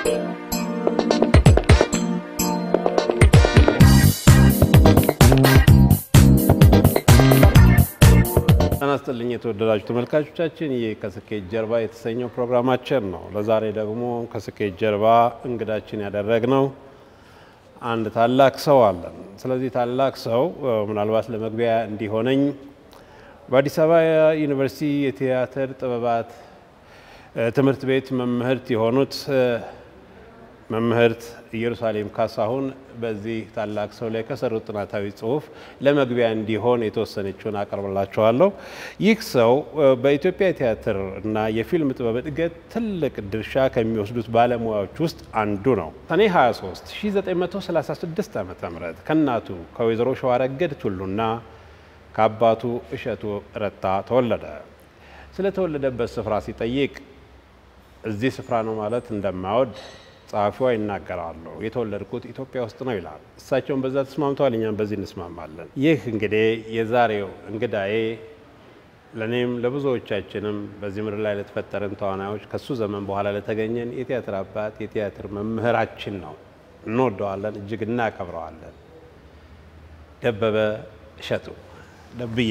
ጤና ይስጥልኝ የተወደዳችሁ ተመልካቾቻችን፣ ይህ ከስኬት ጀርባ የተሰኘው ፕሮግራማችን ነው። ለዛሬ ደግሞ ከስኬት ጀርባ እንግዳችን ያደረግነው አንድ ታላቅ ሰው አለን። ስለዚህ ታላቅ ሰው ምናልባት ለመግቢያ እንዲሆነኝ በአዲስ አበባ ዩኒቨርሲቲ የቲያትር ጥበባት ትምህርት ቤት መምህርት የሆኑት መምህርት ኢየሩሳሌም ካሳሁን በዚህ ታላቅ ሰው ላይ ከሰሩት ጥናታዊ ጽሑፍ ለመግቢያ እንዲሆን የተወሰነችውን አቀርብላችኋለሁ። ይህ ሰው በኢትዮጵያ የቲያትር እና የፊልም ጥበብ እድገት ትልቅ ድርሻ ከሚወስዱት ባለሙያዎች ውስጥ አንዱ ነው። ሰኔ 23 1936 ዓ ም ከእናቱ ከወይዘሮ ሸዋረገድ ቱሉና ከአባቱ እሸቱ ረታ ተወለደ። ስለተወለደበት ስፍራ ሲጠይቅ እዚህ ስፍራ ነው ማለት እንደማይወድ ጸሐፊዋ ይናገራሉ። የተወለድኩት ኢትዮጵያ ውስጥ ነው ይላል። እሳቸውን በዛ ተስማምተዋል፣ እኛም በዚህ እንስማማለን። ይህ እንግዲህ የዛሬው እንግዳዬ ለእኔም ለብዙዎቻችንም በዚህ ምድር ላይ ለተፈጠረን ተዋናዮች ከሱ ዘመን በኋላ ለተገኘን የቲያትር አባት የቲያትር መምህራችን ነው። እንወደዋለን፣ እጅግ እናከብረዋለን። ደበበ እሸቱ ደብዬ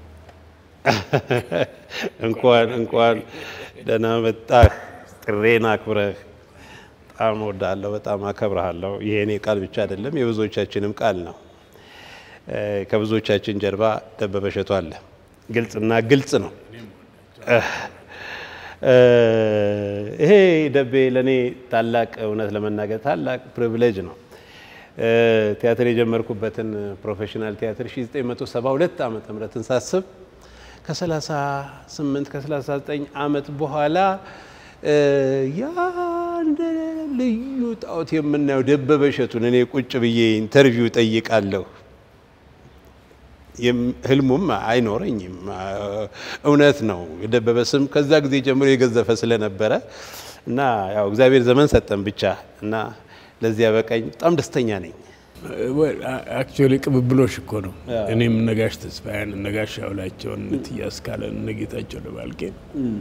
እንኳን እንኳን ደህና መጣህ። ጥሬን አክብረህ በጣም እወዳለሁ፣ በጣም አከብረሃለሁ። ይሄ እኔ ቃል ብቻ አይደለም የብዙዎቻችንም ቃል ነው። ከብዙዎቻችን ጀርባ ደበበ እሸቱ አለ። ግልጽና ግልጽ ነው። ይሄ ደቤ ለእኔ ታላቅ እውነት ለመናገር ታላቅ ፕሪቪሌጅ ነው። ቲያትር የጀመርኩበትን ፕሮፌሽናል ቲያትር 1972 ዓ ምህረትን ሳስብ ከ38 ከ39 ዓመት በኋላ ያ እንደ ልዩ ጣዖት የምናየው ደበበ እሸቱን እኔ ቁጭ ብዬ ኢንተርቪው ጠይቃለሁ። ህልሙም አይኖረኝም። እውነት ነው። የደበበ ስም ከዛ ጊዜ ጀምሮ የገዘፈ ስለነበረ እና ያው እግዚአብሔር ዘመን ሰጠን ብቻ እና ለዚያ በቀኝ በጣም ደስተኛ ነኝ። አክቹዋሊ ቅብብሎሽ እኮ ነው። እኔም ነጋሽ ተስፋዬን፣ ነጋሽ ያውላቸውን፣ እትያስ ካለን፣ እነጌታቸው ደባልቄን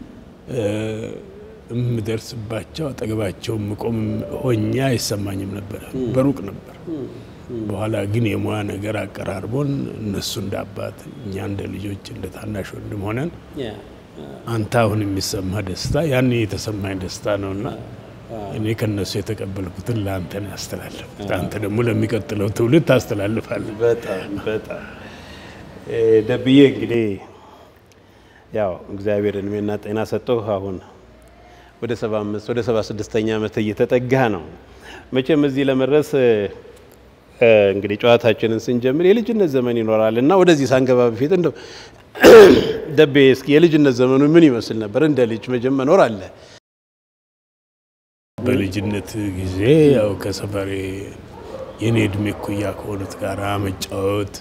የምደርስባቸው አጠገባቸው ምቆም ሆኛ አይሰማኝም ነበረ። በሩቅ ነበር። በኋላ ግን የሙያ ነገር አቀራርቦን እነሱ እንደ አባት እኛ እንደ ልጆች እንደ ታናሽ ወንድም ሆነን አንተ አሁን የሚሰማ ደስታ ያን የተሰማኝ ደስታ ነውና እኔ ከነሱ የተቀበልኩትን ለአንተ ነው ያስተላለፍኩት። አንተ ደግሞ ለሚቀጥለው ትውልድ ታስተላልፋለህ። በጣም በጣም ደብዬ እንግዲህ ያው እግዚአብሔር እድሜና ጤና ሰጠው። አሁን ወደ 75 ወደ 76ኛ ዓመት እየተጠጋ ነው። መቼም እዚህ ለመድረስ እንግዲህ ጨዋታችንን ስንጀምር የልጅነት ዘመን ይኖራል እና ወደዚህ ሳንገባ በፊት እንደው ደቤ እስኪ የልጅነት ዘመኑ ምን ይመስል ነበር? እንደ ልጅ መጀመር መኖር አለ በልጅነት ጊዜ ያው ከሰፈሬ የኔ እድሜ እኩያ ከሆኑት ጋር መጫወት፣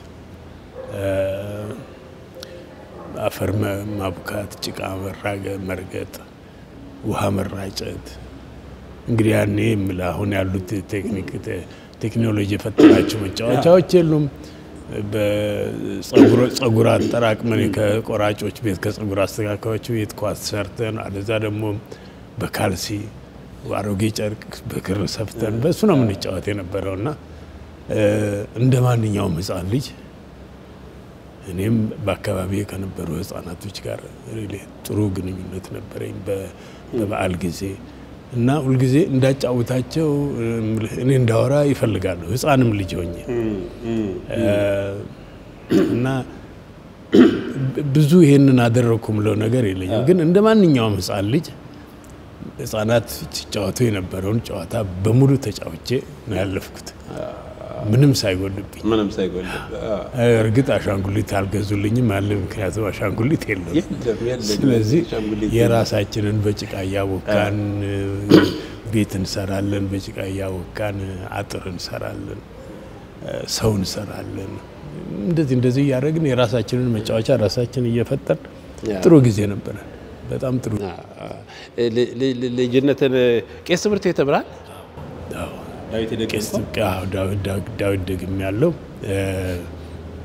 አፈር ማቡካት፣ ጭቃ መራገ መርገጥ፣ ውሃ መራጨት እንግዲህ ያኔ የምልህ አሁን ያሉት ቴክኒክ ቴክኖሎጂ የፈጠራቸው መጫወቻዎች የሉም። በጸጉር አጠራቅመን ከቆራጮች ቤት ከጸጉር አስተካካዮች ቤት ኳስ ሰርተን አለዛ ደግሞ በካልሲ አሮጌ ጨርቅ በክር ሰፍተን በእሱ ነው የምንጫወት የነበረው እና እንደ ማንኛውም ሕፃን ልጅ እኔም በአካባቢ ከነበሩ ሕፃናቶች ጋር ጥሩ ግንኙነት ነበረኝ በበዓል ጊዜ እና ሁልጊዜ እንዳጫውታቸው እኔ እንዳወራ ይፈልጋሉ። ሕፃንም ልጅ ሆኜ እና ብዙ ይሄንን አደረግኩ ምለው ነገር የለኝም። ግን እንደ ማንኛውም ሕፃን ልጅ ህጻናት ሲጫወቱ የነበረውን ጨዋታ በሙሉ ተጫውቼ ነው ያለፍኩት፣ ምንም ሳይጎልብኝ። ምንም ሳይጎልብ እርግጥ አሻንጉሊት አልገዙልኝም አለ፣ ምክንያቱም አሻንጉሊት የለም። ስለዚህ የራሳችንን በጭቃ እያቦካን ቤት እንሰራለን፣ በጭቃ እያቦካን አጥር እንሰራለን፣ ሰው እንሰራለን። እንደዚህ እንደዚህ እያደረግን የራሳችንን መጫወቻ ራሳችን እየፈጠን ጥሩ ጊዜ ነበረን። በጣም ጥሩ ልጅነትን ቄስ ትምህርት ቤት ተምራል? ዳዊት ደግም ያለው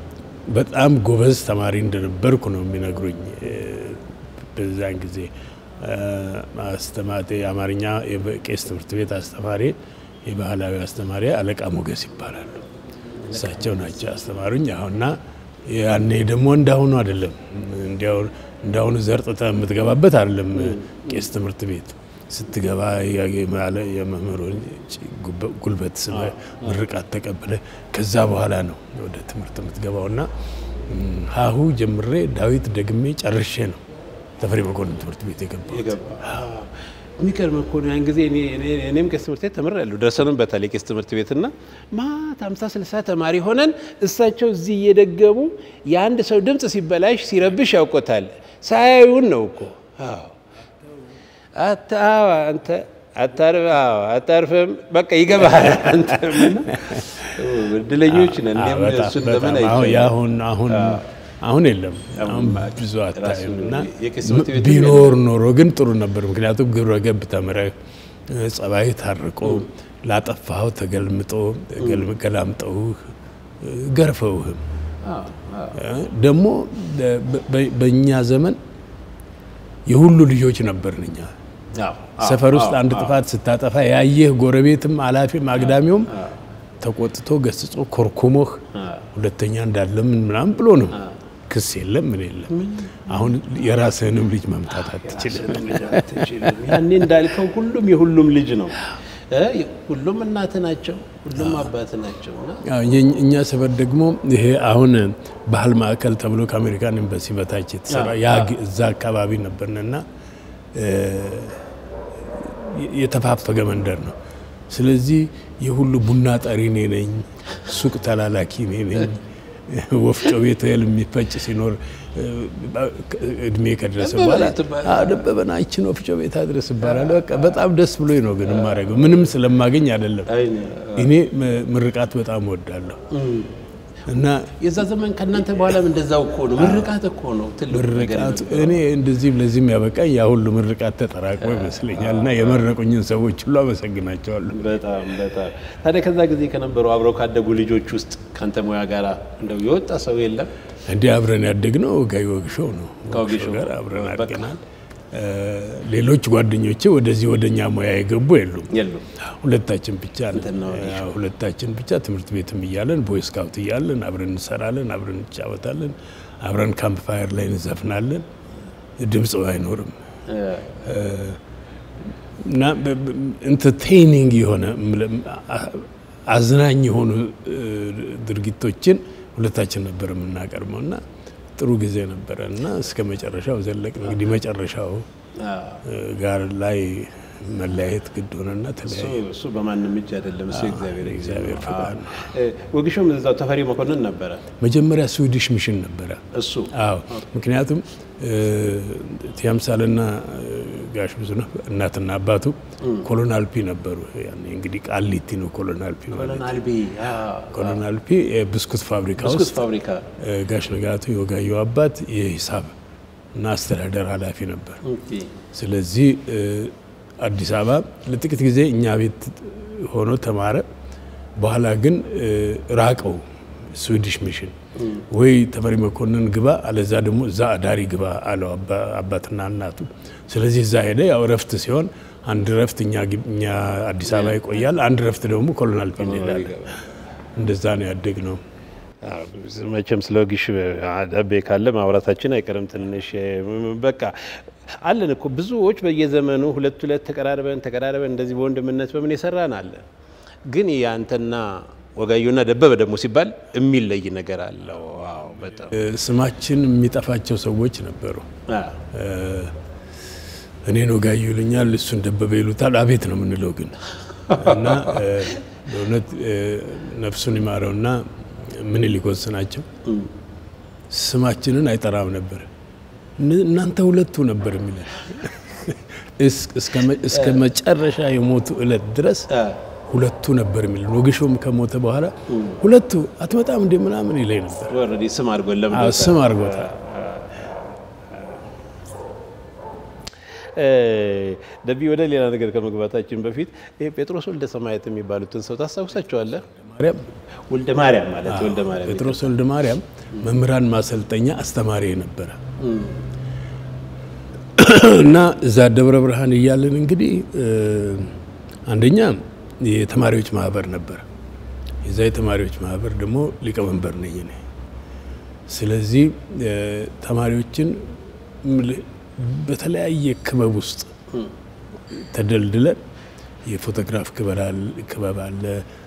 በጣም ጎበዝ ተማሪ እንደነበርኩ ነው የሚነግሩኝ። በዛን ጊዜ አስተማሪ የአማርኛ የቄስ ትምህርት ቤት አስተማሪ የባህላዊ አስተማሪ አለቃ ሞገስ ይባላሉ። እሳቸው ናቸው አስተማሩኝ። አሁንና ያኔ ደግሞ እንዳሁኑ አይደለም። እንዲያው እንዳሁኑ ዘርጥተ የምትገባበት አይደለም። ቄስ ትምህርት ቤት ስትገባ የመምህሩን ጉልበት ስመ ምርቃት ተቀብለ ከዛ በኋላ ነው ወደ ትምህርት የምትገባው እና ሀሁ ጀምሬ ዳዊት ደግሜ ጨርሼ ነው ተፈሪ መኮንን ትምህርት ቤት የገባው። የሚገርም እኮ ነው። ያን ጊዜ እኔም ቄስ ትምህርት ቤት ተምሬያለሁ። ደርሰንም በተለይ ቄስ ትምህርት ቤትና ማታ ሃምሳ ስልሳ ተማሪ ሆነን እሳቸው እዚህ እየደገሙ የአንድ ሰው ድምፅ ሲበላሽ ሲረብሽ ያውቆታል። ሳያዩን ነው እኮ አንተ አታርፍም፣ በቃ ይገባሃል። አንተ እድለኞች ነን። እሱን ዘመን አሁን አሁን አሁን የለም። አሁን ብዙ አታይም እና ቢኖር ኖሮ ግን ጥሩ ነበር። ምክንያቱም ግብረ ገብ ተምረህ ጸባይ ታርቆ ላጠፋኸው ተገልምጦ ገላምጠውህ ገርፈውህም ደግሞ በእኛ ዘመን የሁሉ ልጆች ነበርን እኛ ሰፈር ውስጥ አንድ ጥፋት ስታጠፋ ያየህ ጎረቤትም አላፊም አግዳሚውም ተቆጥቶ ገስጾ ኮርኩሞህ ሁለተኛ እንዳለምን ምናምን ብሎ ነው። ክስ የለም ምን የለም። አሁን የራስህንም ልጅ መምታት አትችልም። ያኔ እንዳልከው ሁሉም የሁሉም ልጅ ነው። ሁሉም እናት ናቸው፣ ሁሉም አባት ናቸው። እኛ ሰፈር ደግሞ ይሄ አሁን ባህል ማዕከል ተብሎ ከአሜሪካን ኤምባሲ በታች የተሰራ እዛ አካባቢ ነበርንና የተፋፈገ መንደር ነው። ስለዚህ የሁሉ ቡና ጠሪ እኔ ነኝ፣ ሱቅ ተላላኪ እኔ ነኝ። ወፍጮ ቤት እህል የሚፈጭ ሲኖር እድሜ ከደረሰ በኋላ ደበበና ይችን ወፍጮ ቤት አድረስ ይባላል። በቃ በጣም ደስ ብሎኝ ነው ግን የማደርገው ምንም ስለማገኝ አይደለም። እኔ ምርቃት በጣም እወዳለሁ እና የዛ ዘመን ከእናንተ በኋላም እንደዛው እኮ ነው። ምርቃት እኮ ነው ትልቁ ነገር። ምርቃት እኔ እንደዚህም ለዚህም ያበቃኝ ያ ሁሉ ምርቃት ተጠራቅሞ ይመስለኛል። እና የመረቁኝን ሰዎች ሁሉ አመሰግናቸዋለሁ። በጣም በጣም ታዲያ ከዛ ጊዜ ከነበሩ አብረው ካደጉ ልጆች ውስጥ ከአንተ ሙያ ጋር እንደው የወጣ ሰው የለም? እንዲህ አብረን ያደግነው ጋይ ወግሾው ነው። ከወግሾው ጋር አብረን አድገናል። ሌሎች ጓደኞቼ ወደዚህ ወደኛ ሙያ የገቡ የሉም። የሉም። ሁለታችን ብቻ ነን። እንትን ነው አዎ፣ ሁለታችን ብቻ ትምህርት ቤትም እያለን ቦይ ስካውት እያለን አብረን እንሰራለን፣ አብረን እንጫወታለን፣ አብረን ካምፕ ፋየር ላይ እንዘፍናለን። ድምፅ አይኖርም እና ኢንተርቴይኒንግ የሆነ አዝናኝ የሆኑ ድርጊቶችን ሁለታችን ነበር የምናቀርበው እና ጥሩ ጊዜ ነበረ እና እስከ መጨረሻው ዘለቅ። እንግዲህ መጨረሻው ጋር ላይ መለያየት ግድ ሆነና ተለያየ። እሱ በማንም እጅ አይደለም። እሱ እግዚአብሔር እግዚአብሔር ፍቃድ ነው። ወግሾም እዛው ተፈሪ መኮንን ነበረ መጀመሪያ ስዊዲሽ ሚሽን ነበረ። እሱ አዎ ምክንያቱም ቲያምሳልና ጋሽ ብዙነህ እናትና አባቱ ኮሎናል ፒ ነበሩ። ያኔ እንግዲህ ቃሊቲ ነው ኮሎናል ፒ ማለት። ኮሎናል ቢ ኮሎናል ፒ የብስኩት ፋብሪካ ብስኩት ውስጥ ፋብሪካ ጋሽ ንጋቱ የወጋየሁ አባት የሂሳብ እና አስተዳደር ኃላፊ ነበር። ኦኬ። ስለዚህ አዲስ አበባ ለጥቂት ጊዜ እኛ ቤት ሆኖ ተማረ። በኋላ ግን ራቀው ስዊዲሽ ሚሽን ወይ ተፈሪ መኮንን ግባ አለዛ ደግሞ እዛ አዳሪ ግባ አለው አባ- አባትና እናቱ። ስለዚህ እዛ ሄደ። ያው እረፍት ሲሆን አንድ እረፍት እኛ ግብ- እኛ አዲስ አበባ ይቆያል፣ አንድ እረፍት ደግሞ ኮሎናል ፒ እንሄዳለን። እንደዛ ነው ያደግ ነው። መቼም ስለ ወጊሽ ደቤ ካለ ማውራታችን አይቀርም። ትንሽ በቃ አለን እኮ ብዙዎች በየዘመኑ ሁለት ሁለት ተቀራርበን ተቀራርበን እንደዚህ በወንድምነት በምን የሰራን አለ። ግን የአንተና ወጋዩና ደበበ ደግሞ ሲባል የሚለይ ነገር አለው። አዎ በጣም ስማችን የሚጠፋቸው ሰዎች ነበሩ። አዎ። እኔን ወጋዩ ይሉኛል፣ እሱን ደበበ ይሉታል። አቤት ነው የምንለው ግን እና በእውነት ነፍሱን ይማረውና ምኒልክ ወስናቸው ስማችንን አይጠራም ነበር። እን- እናንተ ሁለቱ ነበር የሚለን እስ- እስከ መ- እስከ መጨረሻ የሞቱ እለት ድረስ ሁለቱ ነበር የሚለን። ወግሾም ከሞተ በኋላ ሁለቱ አትመጣም እንደ ምናምን ይለኝ ነበር። ኦልሬዲ ስም አድርጎን ለምን አዎ፣ ስም አድርጎታል። ደቢ ወደ ሌላ ነገር ከመግባታችን በፊት ይሄ ጴጥሮስ ወልደ ሰማያት የሚባሉትን ሰው ታስታውሳቸዋለህ? ማርያም ወልደ ማርያም ማለት ወልደ ማርያም ጴጥሮስ ወልደ ማርያም መምህራን ማሰልጠኛ አስተማሪ ነበረ። እና እዛ ደብረ ብርሃን እያለን እንግዲህ አንደኛ የተማሪዎች ማህበር ነበር። የዛ የተማሪዎች ማህበር ደግሞ ሊቀመንበር ነኝ እኔ። ስለዚህ ተማሪዎችን በተለያየ ክበብ ውስጥ ተደልድለን የፎቶግራፍ ክበብ አለ፣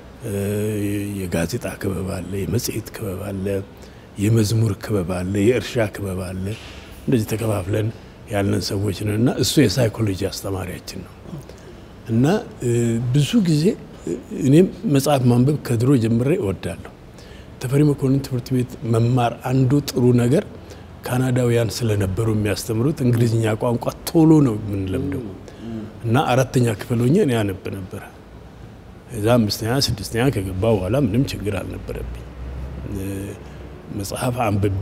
የጋዜጣ ክበብ አለ፣ የመጽሔት ክበብ አለ፣ የመዝሙር ክበብ አለ፣ የእርሻ ክበብ አለ። እንደዚህ ተከፋፍለን ያለን ሰዎች ነን እና እሱ የሳይኮሎጂ አስተማሪያችን ነው እና ብዙ ጊዜ እኔም መጽሐፍ ማንበብ ከድሮ ጀምሬ እወዳለሁ። ተፈሪ መኮንን ትምህርት ቤት መማር አንዱ ጥሩ ነገር ካናዳውያን ስለነበሩ የሚያስተምሩት እንግሊዝኛ ቋንቋ ቶሎ ነው የምንለምደው እና አራተኛ ክፍል ሆኜ እኔ አነብ ነበረ። እዛ አምስተኛ ስድስተኛ ከገባ በኋላ ምንም ችግር አልነበረብኝ። መጽሐፍ አንብቤ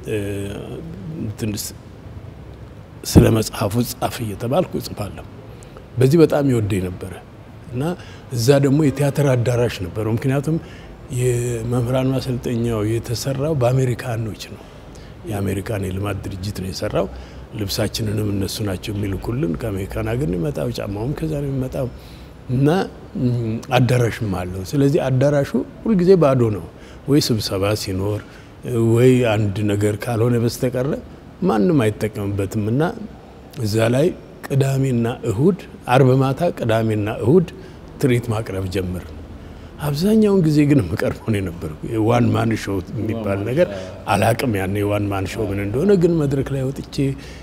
ስለ መጽሐፉ ጻፍ እየተባልኩ እጽፋለሁ። በዚህ በጣም ይወደኝ ነበረ እና እዛ ደግሞ የቲያትር አዳራሽ ነበረው። ምክንያቱም የመምህራን ማሰልጠኛው የተሰራው በአሜሪካኖች ነው። የአሜሪካን የልማት ድርጅት ነው የሰራው። ልብሳችንንም እነሱ ናቸው የሚልኩልን። ከአሜሪካን ሀገር ነው የሚመጣው፣ ጫማውም ከዛ ነው የሚመጣው እና አዳራሽም አለው። ስለዚህ አዳራሹ ሁልጊዜ ባዶ ነው። ወይ ስብሰባ ሲኖር ወይ አንድ ነገር ካልሆነ በስተቀረ ማንም አይጠቀምበትም እና እዛ ላይ ቅዳሜና እሁድ፣ አርብ ማታ ቅዳሜና እሁድ ትርኢት ማቅረብ ጀምር። አብዛኛውን ጊዜ ግን የምቀርበው ነው የነበርኩ። የዋን ማን ሾው የሚባል ነገር አላቅም። ያን የዋን ማን ሾው ምን እንደሆነ ግን መድረክ ላይ ወጥቼ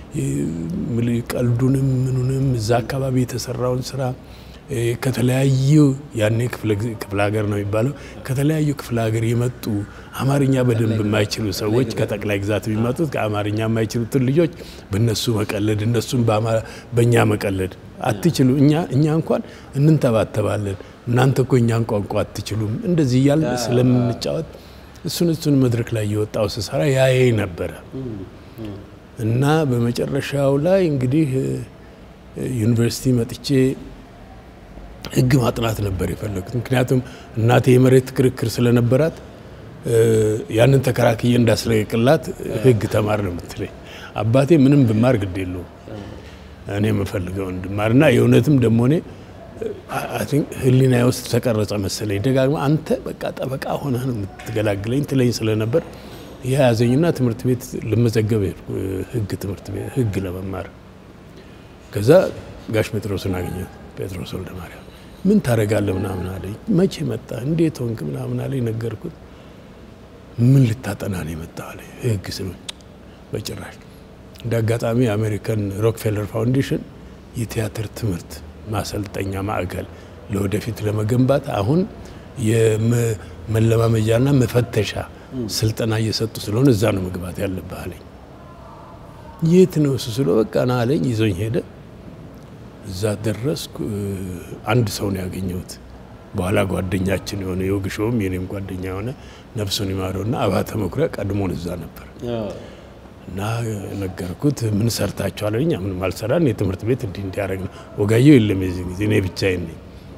ቀልዱንም ምኑንም እዛ አካባቢ የተሰራውን ስራ ከተለያዩ ያኔ ክፍለ ሀገር ነው የሚባለው ከተለያዩ ክፍለ ሀገር የመጡ አማርኛ በደንብ የማይችሉ ሰዎች ከጠቅላይ ግዛት የሚመጡት ከአማርኛ የማይችሉትን ልጆች በእነሱ መቀለድ እነሱም በእኛ መቀለድ አትችሉ እኛ እኛ እንኳን እንንተባተባለን እናንተ እኮ እኛን ቋንቋ አትችሉም እንደዚህ እያልን ስለምንጫወት እሱን እሱን መድረክ ላይ የወጣው ስሰራ ያየ ነበረ እና በመጨረሻው ላይ እንግዲህ ዩኒቨርሲቲ መጥቼ ሕግ ማጥናት ነበር የፈለጉት። ምክንያቱም እናቴ የመሬት ክርክር ስለነበራት ያንን ተከራክዬ እንዳስለቅላት ሕግ ተማር ነው የምትለኝ። አባቴ ምንም ብማር ግድ የለውም እኔ የምፈልገው እንድማር እና የእውነትም ደግሞ እኔ ህሊና ውስጥ ተቀረጸ መሰለኝ። ደጋግማ አንተ በቃ ጠበቃ ሆነ ነው የምትገላግለኝ ትለኝ ስለነበር የያዘኝና ትምህርት ቤት ልመዘገብ ሄድኩ፣ ህግ ትምህርት ቤት ህግ ለመማር። ከዛ ጋሽ ጴጥሮስን አገኘሁት። ጴጥሮስ ወልደ ማርያም ምን ታደርጋለህ ምናምን አለኝ። መቼ መጣ እንዴት ሆንክ ምናምን አለኝ። ነገርኩት። ምን ልታጠና ነው የመጣው አለኝ። ህግ ስለ በጭራሽ። እንደ አጋጣሚ የአሜሪካን ሮክፌለር ፋውንዴሽን የቲያትር ትምህርት ማሰልጠኛ ማዕከል ለወደፊት ለመገንባት አሁን የመለማመጃና መፈተሻ ስልጠና እየሰጡ ስለሆነ እዛ ነው መግባት ያለብህ አለኝ። የት ነው እሱ ስለው በቃ ና አለኝ። ይዞኝ ሄደ። እዛ ደረስኩ። አንድ ሰው ነው ያገኘሁት። በኋላ ጓደኛችን የሆነ የወግሾውም የኔም ጓደኛ የሆነ ነፍሱን ይማረውና አባተ መኩሪያ ቀድሞን እዛ ነበር እና ነገርኩት። ምን ሰርታችኋል አለኝ። ምንም አልሰራን የትምህርት ቤት እንዲህ እንዲያደርግ ነው። ወጋየሁ የለም የዚህ ጊዜ እኔ ብቻዬን ነኝ።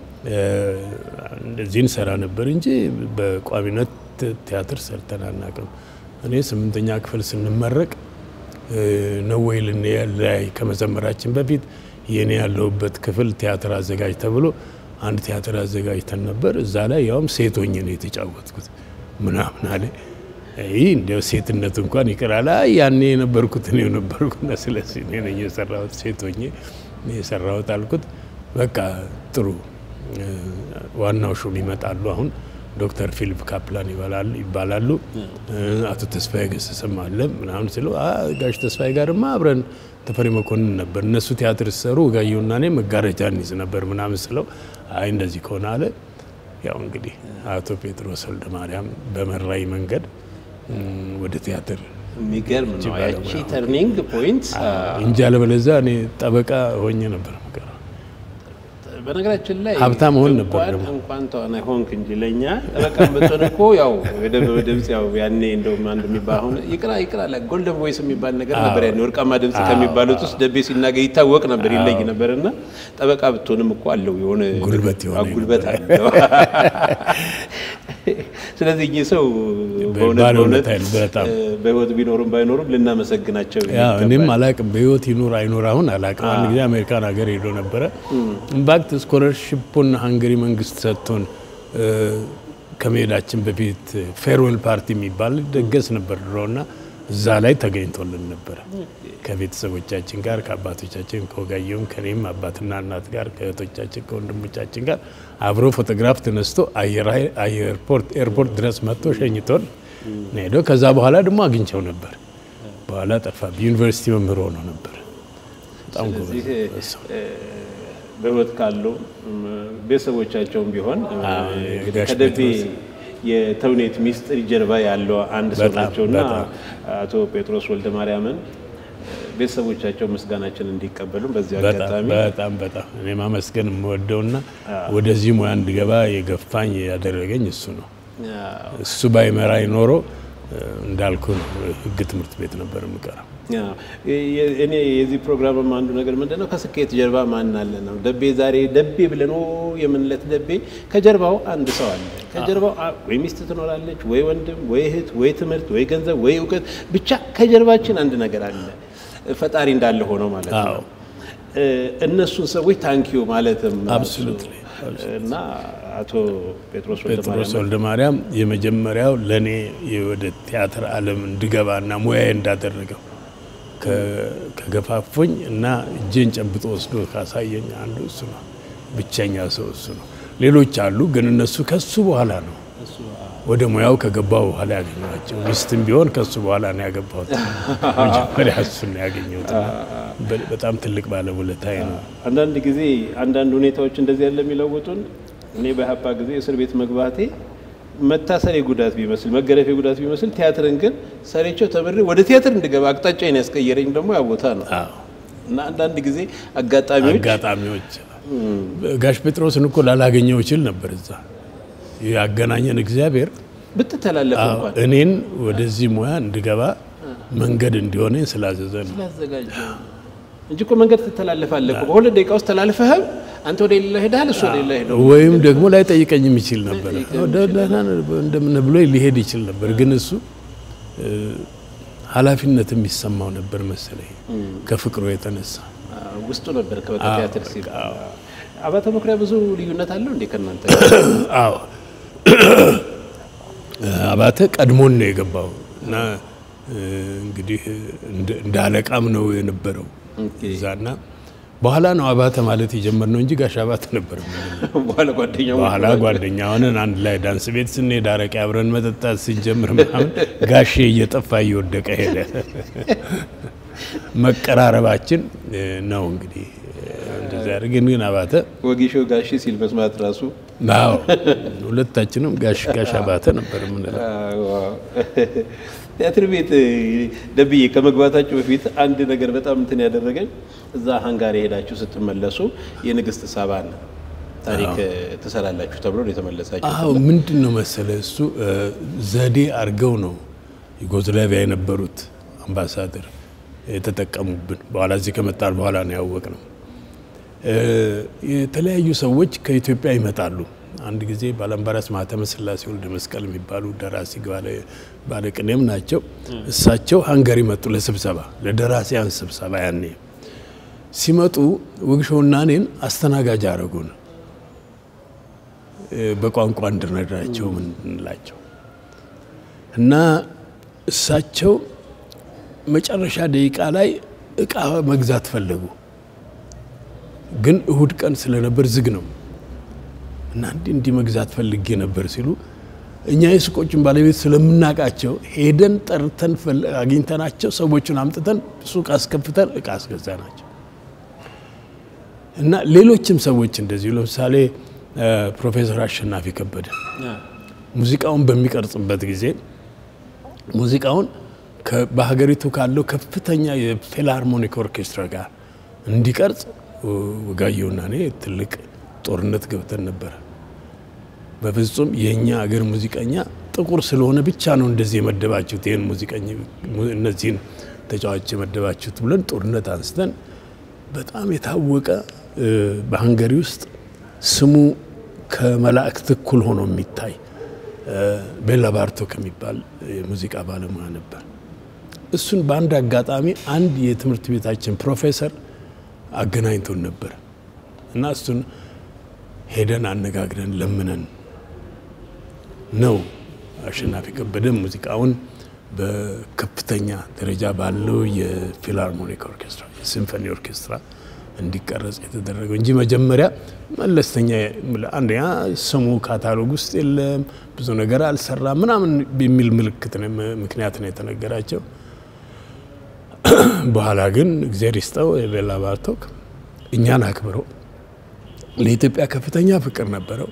እንደዚህ እንሰራ ነበር እንጂ በቋሚነት ቲያትር ሰርተን አናውቅም። እኔ ስምንተኛ ክፍል ስንመረቅ ነው ወይ ላይ ከመዘመራችን በፊት የኔ ያለሁበት ክፍል ቲያትር አዘጋጅ ተብሎ አንድ ቲያትር አዘጋጅተን ነበር። እዛ ላይ ያውም ሴት ሆኜ ነው የተጫወትኩት ምናምን አለ። ይህ እንዲያው ሴትነት እንኳን ይቅራል። ያኔ የነበርኩት እኔው ነበርኩና ስለዚህ እኔ ነኝ የሰራሁት ሴት ሆኜ የሰራሁት አልኩት። በቃ ጥሩ ዋናው ሹም ይመጣሉ አሁን ዶክተር ፊሊፕ ካፕላን ይባላሉ። አቶ ተስፋዬ ገሰሰም አለ ምናምን ስለው ጋሽ ተስፋዬ ጋርማ አብረን ተፈሪ መኮንን ነበር። እነሱ ቲያትር ሲሰሩ ወጋየሁና እኔ መጋረጃ እንይዝ ነበር ምናምን ስለው አይ እንደዚህ ከሆነ አለ። ያው እንግዲህ አቶ ጴጥሮስ ወልደ ማርያም በመራይ መንገድ ወደ ቲያትር የሚገርም ነው ያቺ ተርኒንግ ፖይንት እንጂ አለበለዚያ እኔ ጠበቃ ሆኜ ነበር የምቀረው። በነገራችን ላይ ሀብታም መሆን ነበር እንኳን ደግሞ። እንኳን ተዋናይ ሆንክ እንጂ ለእኛ ጠበቃ ብትሆን እኮ ያው የደበበ ድምፅ ያው ያኔ እንደውም አንድ የሚባል አሁን ይቅራ ይቅራ አለ ጎልደን ቮይስ የሚባል ነገር ነበር ያኔ ወርቃማ ድምፅ ከሚባሉት ውስጥ ደቤ ሲናገር ይታወቅ ነበር ይለይ ነበር እና ጠበቃ ብትሆንም እኮ አለው የሆነ ጉልበት የሆነ ጉልበት አለው ስለዚህ እኚህ ሰው በእውነት ባለ በእውነት ውለታ ነው በጣም። እ፣ በህይወት ቢኖሩም ባይኖሩም ልናመሰግናቸው ያው ይገባል። እኔም አላቅም በህይወት ይኑር አይኑር አሁን አላቅም። አንድ ጊዜ አሜሪካን ሀገር ሄዶ ነበረ። ኢምፓክት ስኮለርሽፑን ሃንገሪ መንግስት ሰጥቶን እ፣ ከመሄዳችን በፊት ፌርዌል ፓርቲ የሚባል ደገስ ነበር ድሮ እና እዛ ላይ ተገኝቶልን ነበረ ከቤተሰቦቻችን ጋር ከአባቶቻችን ከወጋየሁም ከኔም አባትና እናት ጋር ከእህቶቻችን ከወንድሞቻችን ጋር አብሮ ፎቶግራፍ ተነስቶ አየር ኃይል- አየርፖርት ኤርፖርት ድረስ መጥቶ ሸኝቶን ነው ሄደው። ከዛ በኋላ ደግሞ አግኝቸው ነበር። በኋላ ጠፋ። ዩኒቨርሲቲ መምህር ሆኖ ነበር። በጣም ስለዚህ ጎበዝ ሰው። እ፣ በህይወት ካሉ እም፣ ቤተሰቦቻቸውም ቢሆን እ፣ አዎ፣ እንግዲህ ጋሽ ከደቤ ጴጥሮስ የተውኔት ሚስጥር ጀርባ ያለው አንድ ሰው በጣም፣ ናቸውና በጣም። አቶ ጴጥሮስ ወልደ ማርያምን ቤተሰቦቻቸው ምስጋናችን እንዲቀበሉ በዚህ በጣም አጋጣሚ በጣም በጣም እኔ ማመስገን የምወደውና ወደዚህ ሙያ እንድገባ የገፋኝ ያደረገኝ እሱ ነው። አዎ፣ እሱ ባይመራኝ ኖሮ እ፣ እንዳልኩ ነው ህግ ትምህርት ቤት ነበር የምቀረው። አዎ። የ- እኔ የዚህ ፕሮግራምም አንዱ ነገር ምንድን ነው ከስኬት ጀርባ ማን አለ ነው። ደቤ ዛሬ ደቤ ብለን ኦ የምንለት ደቤ ከጀርባው አንድ ሰው አለ። ከጀርባው አ- ወይ ሚስት ትኖራለች፣ ወይ ወንድም፣ ወይ እህት፣ ወይ ትምህርት፣ ወይ ገንዘብ፣ ወይ እውቀት፣ ብቻ ከጀርባችን አንድ ነገር አለ። ፈጣሪ እንዳለ ሆነው ማለት ነው። አዎ። እ፣ እነሱን ሰዎች ታንኪዩ ማለትም ራሱ Absolutely, እና አቶ ጴጥሮስ ወልደ ጴጥሮስ ማርያም ወልደ ማርያም የመጀመሪያው ለእኔ ወደ ቲያትር ዓለም እንድገባና ሙያዬ እንዳደረገው ከ- ከገፋፎኝ እና እጄን ጨብጦ ወስዶ ካሳየኝ አንዱ እሱ ነው። ብቸኛ ሰው እሱ ነው። ሌሎች አሉ፣ ግን እነሱ ከሱ በኋላ ነው ወደ ሙያው ከገባው በኋላ ያገኘኋቸው። ሚስትም ቢሆን ከሱ በኋላ ነው ያገባሁት። መጀመሪያ እሱን ነው ያገኘሁት። እና በ- በጣም ትልቅ ባለውለታዬ ነው። አንዳንድ ጊዜ አንዳንድ ሁኔታዎች እንደዚህ ያለ የሚለውጡን እኔ በሀፓ ጊዜ እስር ቤት መግባቴ መታሰሬ ጉዳት ቢመስል መገረፌ ጉዳት ቢመስል ቲያትርን ግን ሰሬቸው ተምሬ ወደ ቲያትር እንድገባ አቅጣጫዬን ያስቀየረኝ ደግሞ ያ ቦታ ነው አዎ እና አንዳንድ ጊዜ አጋጣሚዎች አጋጣሚዎች ጋሽ ጴጥሮስን እኮ ላላገኘው ይችል ነበር። እዛ ያገናኘን እግዚአብሔር ብትተላለፍ አዎ፣ እንኳን እኔን ወደዚህ ሙያ እንድገባ መንገድ እንዲሆነኝ ስላዘዘ ነው። ስላዘጋጀ እንጂ እኮ መንገድ ትተላለፋለህ እኮ በሁለት ደቂቃ ውስጥ ተላልፈህም አንተ ወደ ሌላ ሄደሃል፣ እሱ ወደ ሌላ ሄደው ወይም ደግሞ ላይ ጠይቀኝም ይችል ነበር። ወደ ደህና እንደምን ብሎ ሊሄድ ይችል ነበር። ግን እሱ እ፣ ኃላፊነት የሚሰማው ነበር መሰለኝ ከፍቅሩ የተነሳ ውስጡ ነበር ከበቃ አዎ፣ ቲያትር ሲል በቃ አዎ። አባተ መኩሪያ ብዙ ልዩነት አለው እንዴ ከእናንተ አዎ አባተ ቀድሞን ነው የገባው እና እ፣ እንግዲህ እንደ- እንደ አለቃም ነው የነበረው ኦኬ። እዛና በኋላ ነው አባተ ማለት የጀመርነው እንጂ ጋሽ አባተ ነበር የምንለው። በኋላ ጓደኛው በኋላ ጓደኛ ሆነን አንድ ላይ ዳንስ ቤት ስንሄድ አረቄ አብረን መጠጣት ስንጀምር ምናምን ጋሼ እየጠፋ እየወደቀ ሄደ። መቀራረባችን እ፣ ነው እንግዲህ እንደዚህ አድርገን ግን አባተ ወጊሾ ጋሺ ሲል መስማት ራሱ አዎ ሁለታችንም ጋሽ ጋሽ አባተ ነበር የምንለው። ቲያትር ቤት ደብዬ ከመግባታችሁ በፊት አንድ ነገር በጣም እንትን ያደረገኝ እዛ ሃንጋሪ ሄዳችሁ ስትመለሱ የንግስት ሳባን ታሪክ ትሰራላችሁ ተብሎ ነው የተመለሳችሁ። አዎ ምንድን ነው መሰለ እሱ እ፣ ዘዴ አድርገው ነው ዩጎዝላቪያ የነበሩት አምባሳደር የተጠቀሙብን። በኋላ እዚህ ከመጣን በኋላ ነው ያወቅ ነው። የተለያዩ ሰዎች ከኢትዮጵያ ይመጣሉ። አንድ ጊዜ ባላምባራስ ማህተመ ስላሴ ወልደ መስቀል የሚባሉ ደራሲ ባለ- ባለቅኔም ናቸው። እሳቸው ሃንጋሪ መጡ ለስብሰባ ለደራሲያን ስብሰባ ያኔ ሲመጡ ውግሾና እኔን አስተናጋጅ አረጉን በቋንቋ እንድንረዳቸው ምንላቸው እና እሳቸው መጨረሻ ደቂቃ ላይ እቃ መግዛት ፈለጉ። ግን እሁድ ቀን ስለነበር ዝግ ነው እና እንዲህ እንዲህ መግዛት ፈልጌ ነበር ሲሉ እኛ የሱቆችን ባለቤት ስለምናውቃቸው ሄደን ጠርተን ፈል- አግኝተናቸው ሰዎቹን አምጥተን ሱቅ አስከፍተን እቃ አስገዛናቸው እና ሌሎችም ሰዎች እንደዚሁ ለምሳሌ እ፣ ፕሮፌሰር አሸናፊ ከበደ ሙዚቃውን በሚቀርጽበት ጊዜ ሙዚቃውን ከ- በሀገሪቱ ካለው ከፍተኛ የፊልሃርሞኒክ ኦርኬስትራ ጋር እንዲቀርጽ ወጋየሁና እኔ ትልቅ ጦርነት ገብተን ነበረ። በፍጹም የእኛ አገር ሙዚቀኛ ጥቁር ስለሆነ ብቻ ነው እንደዚህ የመደባችሁት ይህን ሙዚቀኛ እነዚህን ተጫዋች የመደባችሁት ብለን ጦርነት አንስተን በጣም የታወቀ እ፣ በሀንገሪ ውስጥ ስሙ ከመላእክት እኩል ሆኖ የሚታይ ቤላ ባርቶክ የሚባል የሙዚቃ ባለሙያ ነበር። እሱን በአንድ አጋጣሚ አንድ የትምህርት ቤታችን ፕሮፌሰር አገናኝቶን ነበር እና እሱን ሄደን አነጋግረን ለምነን ነው አሸናፊ ከበደ ሙዚቃውን በከፍተኛ ደረጃ ባለው የፊላርሞኒክ ኦርኬስትራ የሲምፎኒ ኦርኬስትራ እንዲቀረጽ የተደረገው እንጂ መጀመሪያ መለስተኛ አንደኛ ስሙ ካታሎግ ውስጥ የለም፣ ብዙ ነገር አልሰራ ምናምን የሚል ምልክት ምክንያት ነው የተነገራቸው። በኋላ ግን እግዜር ይስጠው የቤላ ባርቶክ እኛን አክብረው ለኢትዮጵያ ከፍተኛ ፍቅር ነበረው።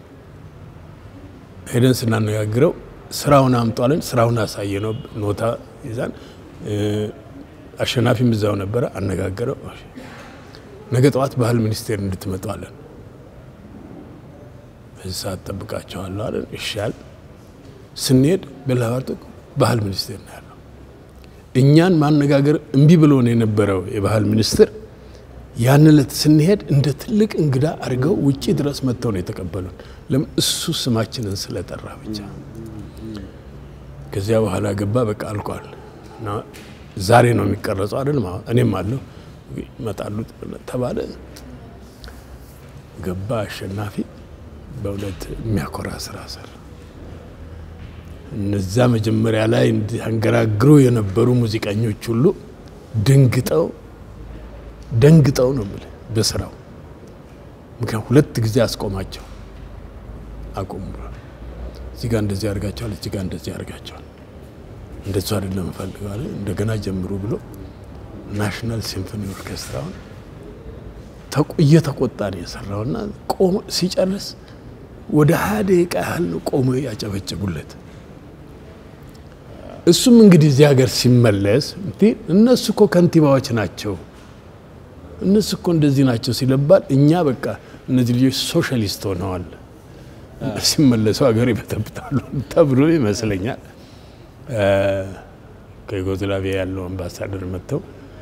ሄደን ስናነጋግረው ስራውን አምጧልን፣ ስራውን አሳየ ነው ኖታ ይዛን አሸናፊም እዛው ነበረ። አነጋገረው። ነገ ጠዋት ባህል ሚኒስቴር እንድትመጡ አለን። በዚህ ሰዓት ጠብቃቸዋለሁ አለን። ይሻል ስንሄድ ቤላ ባርቶክ ባህል ሚኒስቴር ነው ያለው። እኛን ማነጋገር እምቢ ብሎን የነበረው የባህል ሚኒስትር ያን ዕለት ስንሄድ እንደ ትልቅ እንግዳ አድርገው ውጪ ድረስ መጥተው ነው የተቀበሉን። ለምን እሱ ስማችንን ስለጠራ ብቻ። ከዚያ በኋላ ገባ። በቃ አልቋል እና ዛሬ ነው የሚቀረጸው አይደል? እኔም አለሁ ይመጣሉ ተባለ። ገባ አሸናፊ በእውነት የሚያኮራ ስራ ሰራ። እነዛ መጀመሪያ ላይ እንዲያንገራግሩ የነበሩ ሙዚቀኞች ሁሉ ደንግጠው ደንግጠው ነው የምልህ በስራው ምክንያቱም ሁለት ጊዜ አስቆማቸው። አቁሙ እዚህ ጋር እንደዚህ ያደርጋቸዋል፣ እዚህ ጋር እንደዚህ ያደርጋቸዋል። እንደሱ አይደለም እፈልጋለ እንደገና ጀምሩ ብሎ ናሽናል ሲምፎኒ ኦርኬስትራውን እየተቆጣ ነው የሰራውና ቆሞ ሲጨርስ ወደ ሀያ ደቂቃ ያህል ነው ቆሞ ያጨበጭቡለት። እሱም እንግዲህ እዚህ ሀገር ሲመለስ እነሱ እኮ ከንቲባዎች ናቸው እነሱ እኮ እንደዚህ ናቸው ሲለባል እኛ በቃ እነዚህ ልጆች ሶሻሊስት ሆነዋል ሲመለሱ ሀገር ይበጠብጣሉ ተብሎ ይመስለኛል። ከዩጎዝላቪያ ያለው አምባሳደር መጥተው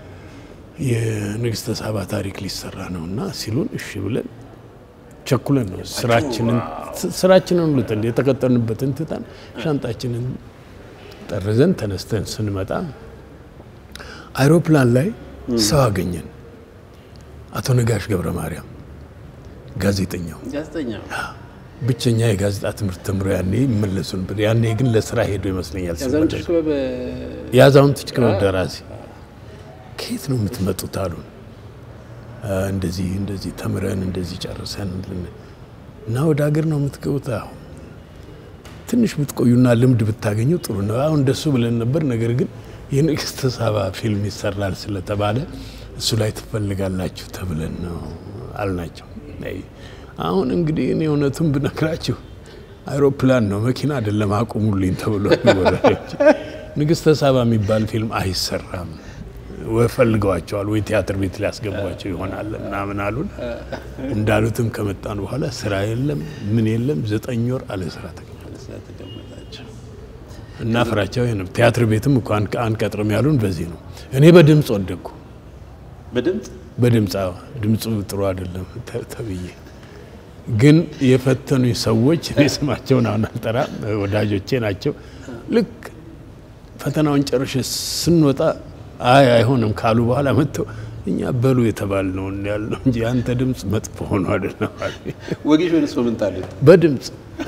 የንግስተ ሳባ ታሪክ ሊሰራ ነው እና ሲሉን እሺ ብለን ቸኩለን ነው ስራችንን ስራችንን ሁሉ የተቀጠርንበትን ትተን ሻንጣችንን ጠርዘን ተነስተን ስንመጣ አይሮፕላን ላይ ሰው አገኘን። አቶ ነጋሽ ገብረ ማርያም ጋዜጠኛው ብቸኛ የጋዜጣ ትምህርት ተምሮ ያኔ ይመለሱ ነበር። ያኔ ግን ለስራ ሄዶ ይመስለኛል። የአዛውንቶች ክበብ ደራሲ ከየት ነው የምትመጡት አሉን። እንደዚህ እንደዚህ ተምረን እንደዚህ ጨርሰን እና ወደ ሀገር ነው የምትገቡት። አሁን ትንሽ ብትቆዩና ልምድ ብታገኙ ጥሩ ነው። አሁን እንደሱ ብለን ነበር። ነገር ግን የንግስተ ሳባ ፊልም ይሰራል ስለተባለ እሱ ላይ ትፈልጋላችሁ ተብለን ነው አልናቸው። አሁን እንግዲህ እኔ እውነቱን ብነግራችሁ አይሮፕላን ነው መኪና አይደለም አቁሙልኝ ተብሎ ንግስተ ሳባ የሚባል ፊልም አይሰራም ወይ ፈልገዋቸዋል ወይ ቲያትር ቤት ሊያስገቧቸው ይሆናል ምናምን አሉን። እንዳሉትም ከመጣን በኋላ ስራ የለም ምን የለም ዘጠኝ ወር አለ ስራ ተቀመጣቸው እና ፍራቸው ይሄ ነው። ቲያትር ቤትም እኮ አንቀጥርም ያሉን በዚህ ነው። እኔ በድምፅ ወደኩ። በድምፅ በድምፅ ድምፁ ጥሩ አይደለም ተብዬ ግን የፈተኑኝ ሰዎች እኔ ስማቸውን አሁን አልጠራም፣ ወዳጆቼ ናቸው። ልክ ፈተናውን ጨርሼ ስንወጣ አይ አይሆንም ካሉ በኋላ መጥተው እኛ በሉ የተባልነው ያልነው እንጂ አንተ ድምፅ መጥፎ ሆኖ አይደለም። ወጌሽ ወይስ ምን ታሉት? በድምፅ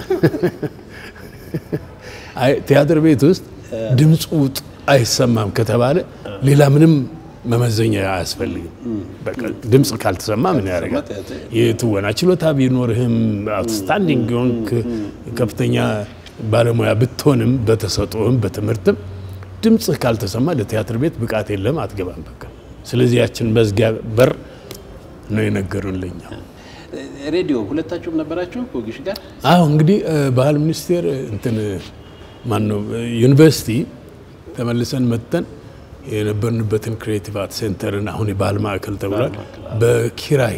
ቲያትር ቤት ውስጥ ድምፁ አይሰማም ከተባለ ሌላ ምንም መመዘኛ አያስፈልግም። በቃ ድምፅ ካልተሰማ ምን ያደርጋል? የትወና ችሎታ ቢኖርህም አውትስታንዲንግ ሆንክ ከፍተኛ ባለሙያ ብትሆንም በተሰጥኦህም በትምህርትም ድምፅህ ካልተሰማ ለቲያትር ቤት ብቃት የለም፣ አትገባም። በቃ ስለዚህ ያችን መዝጊያ በር ነው የነገሩን ለኛ። ሬዲዮ ሁለታችሁም ነበራችሁ ወጌሽ ጋር? አዎ እንግዲህ ባህል ሚኒስቴር እንትን ማነው ዩኒቨርሲቲ ተመልሰን መጥተን የነበርንበትን ክሬቲቭ አርት ሴንተርን አሁን የባህል ማዕከል ተብሏል በኪራይ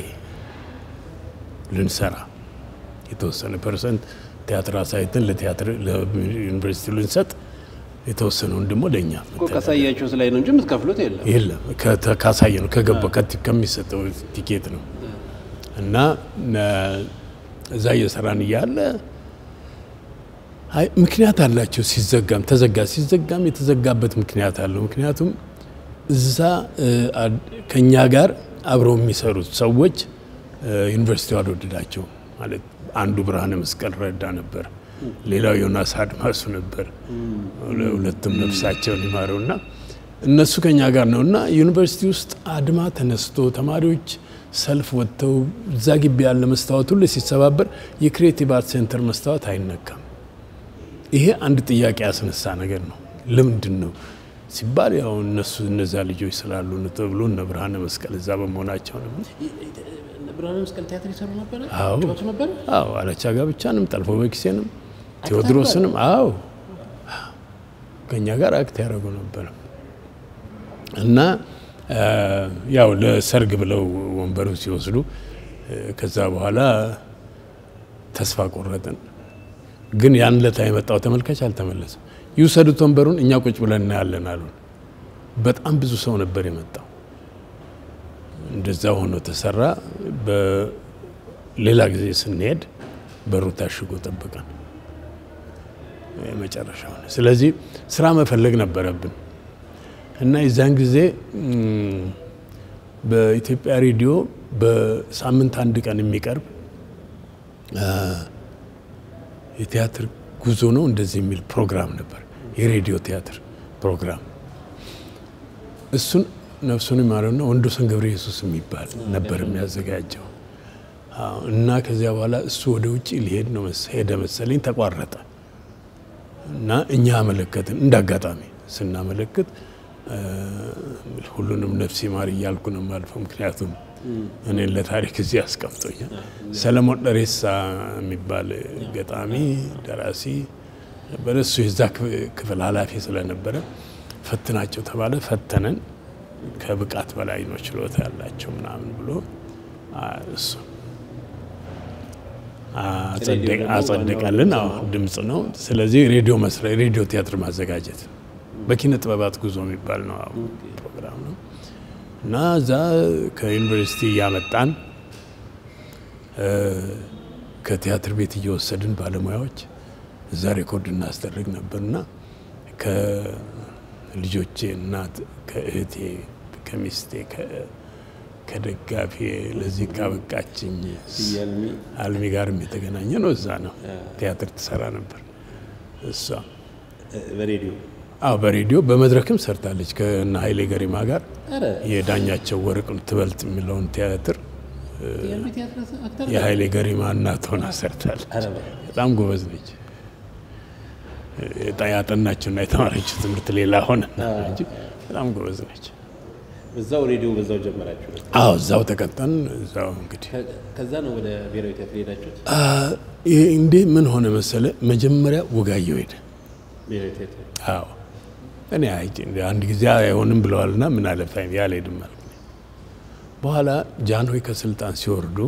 ልንሰራ የተወሰነ ፐርሰንት ቲያትር አሳይተን ለቲያትር ለዩኒቨርሲቲ ልንሰጥ የተወሰነውን ደግሞ ለእኛ ካሳያችሁት ላይ ነው እንጂ የምትከፍሉት የለም። የለም ካሳየ ነው ከገባ ከሚሰጠው ቲኬት ነው እና እዛ እየሰራን እያለ አይ ምክንያት አላቸው። ሲዘጋም ተዘጋ ሲዘጋም የተዘጋበት ምክንያት አለው። ምክንያቱም እዛ ከኛ ጋር አብረው የሚሰሩት ሰዎች ዩኒቨርሲቲው አልወደዳቸው ማለት አንዱ ብርሃነ መስቀል ረዳ ነበር፣ ሌላው ዮናስ አድማሱ ነበር። ሁለቱም ነፍሳቸውን ይማረው እና እነሱ ከኛ ጋር ነው እና ዩኒቨርሲቲ ውስጥ አድማ ተነስቶ ተማሪዎች ሰልፍ ወጥተው እዛ ግቢ ያለ መስታወት ሁሉ ሲሰባበር የክሬቲቭ አርት ሴንተር መስታወት አይነካም። ይሄ አንድ ጥያቄ ያስነሳ ነገር ነው። ለምንድን ነው ሲባል ያው እነሱ እነዛ ልጆች ስላሉ ነው ተብሎ እነ ብርሃነ መስቀል እዛ በመሆናቸው ነው። ብርሃነ መስቀል ቲያትር ይሰሩ ነበረ፣ አዎ ጨዋቱ ነበረ። አዎ አለቻ ጋብቻንም ጠልፎ በኪሴንም ቴዎድሮስንም አዎ ከኛ ጋር አክት ያደረጉ ነበር እና ያው ለሰርግ ብለው ወንበሩ ሲወስዱ ከዛ በኋላ ተስፋ ቆረጥን። ግን ያን ለታ የመጣው ተመልካች አልተመለሰም። ይውሰዱት ወንበሩን እኛ ቁጭ ብለን እናያለን አሉን። በጣም ብዙ ሰው ነበር የመጣው። እንደዛ ሆኖ ተሰራ። በሌላ ጊዜ ስንሄድ በሩ ታሽጎ ጠበቀን የመጨረሻ ሆነ። ስለዚህ ስራ መፈለግ ነበረብን እና የዛን ጊዜ በኢትዮጵያ ሬዲዮ በሳምንት አንድ ቀን የሚቀርብ የቲያትር ጉዞ ነው እንደዚህ የሚል ፕሮግራም ነበር፣ የሬዲዮ ቲያትር ፕሮግራም። እሱን ነፍሱን ይማረውና ወንዶሰን ገብረ ኢየሱስ የሚባል ነበር የሚያዘጋጀው እና ከዚያ በኋላ እሱ ወደ ውጭ ሊሄድ ነው ሄደ መሰለኝ፣ ተቋረጠ እና እኛ አመለከትን። እንደ አጋጣሚ ስናመለክት ሁሉንም ነፍስ ይማር እያልኩ ነው የማልፈው፣ ምክንያቱም እኔን ለታሪክ እዚህ አስቀምጦኛል። ሰለሞን ደሬሳ የሚባል ገጣሚ ደራሲ ነበረ። እሱ የዛ ክፍል ኃላፊ ስለነበረ ፈትናቸው ተባለ። ፈተነን። ከብቃት በላይ ነው ችሎታ ያላቸው ምናምን ብሎ እሱ አጸደቀልን። አዎ ድምፅ ነው። ስለዚህ ሬዲዮ መስሪያ ሬዲዮ ቲያትር ማዘጋጀት በኪነ ጥበባት ጉዞ የሚባል ነው ፕሮግራም ነው እና እዛ ከዩኒቨርሲቲ እያመጣን ከቲያትር ቤት እየወሰድን ባለሙያዎች እዛ ሬኮርድ እናስደርግ ነበርና ከልጆቼ እናት ከእህቴ ከሚስቴ ከደጋፊ ለዚህ ካበቃችኝ አልሚ ጋርም የተገናኘ ነው። እዛ ነው ቲያትር ትሰራ ነበር እሷ በሬዲዮ አዎ በሬዲዮ በመድረክም ሰርታለች ከእነ ኃይሌ ገሪማ ጋር የዳኛቸው ወርቅ ትበልጥ የሚለውን ቲያትር የኃይሌ ገሪማ እናት ሆና ሰርታለች። በጣም ጎበዝ ነች። ያጠናችውና የተማረችው ትምህርት ሌላ ሆነ እንጂ በጣም ጎበዝ ነች። እዛው ሬዲዮ በዛው ጀመራችሁ? አዎ እዛው ተቀጠን። እዛው እንግዲህ ከዛ ነው ወደ ብሔራዊ ቲያትር ሄዳችሁት? እንዴ ምን ሆነ መሰለ፣ መጀመሪያ ወጋየሁ ሄደ። ብሔራዊ ቲያትር አዎ እኔ አይ አንድ ጊዜ አይሆንም ብለዋልና ምን አለፋኝ ያልሄድም አልኩ። በኋላ ጃንሆይ ከስልጣን ሲወርዱ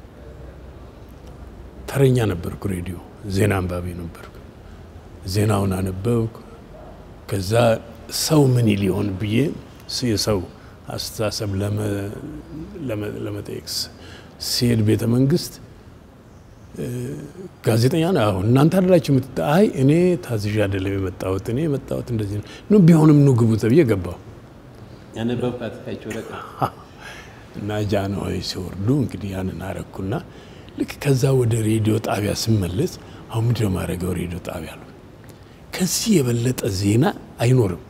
ተረኛ ነበርኩ። ሬዲዮ ዜና አንባቢ ነበርኩ። ዜናውን አነበብኩ። ከዛ ሰው ምን ይል ይሆን ብዬ የሰው አስተሳሰብ ለመጠየቅ ሲሄድ ቤተ መንግስት ጋዜጠኛ ነው። አሁን እናንተ አይደላችሁ የምትጠ አይ እኔ ታዝዣ አይደለም የመጣሁት እኔ የመጣሁት እንደዚህ ነው። ቢሆንም ኑ ግቡ ተብዬ ገባሁ ያነበብካት ካቸው ረቀ እና ጃንሆይ ሲወርዱ እንግዲህ ያንን አረግኩና ልክ ከዛ ወደ ሬዲዮ ጣቢያ ስመለስ አሁን ምንድን ነው የማደርገው? ሬዲዮ ጣቢያ ነው። ከዚህ የበለጠ ዜና አይኖርም።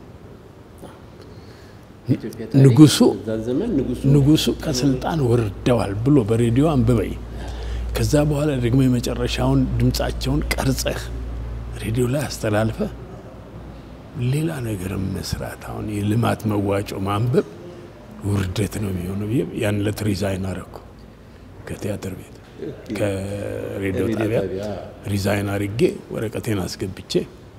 ንጉሱ ንጉሱ ከስልጣን ወርደዋል ብሎ በሬዲዮ አንብበኝ ከዛ በኋላ ደግሞ የመጨረሻውን ድምፃቸውን ቀርጸህ ሬዲዮ ላይ አስተላልፈ ሌላ ነገር መስራት አሁን የልማት መዋጮ ማንበብ ውርደት ነው የሚሆነው ብዬ ያን ዕለት ሪዛይን አረኩ ከቲያትር ቤት ከሬዲዮ ጣቢያ ሪዛይን አርጌ ወረቀቴን አስገብቼ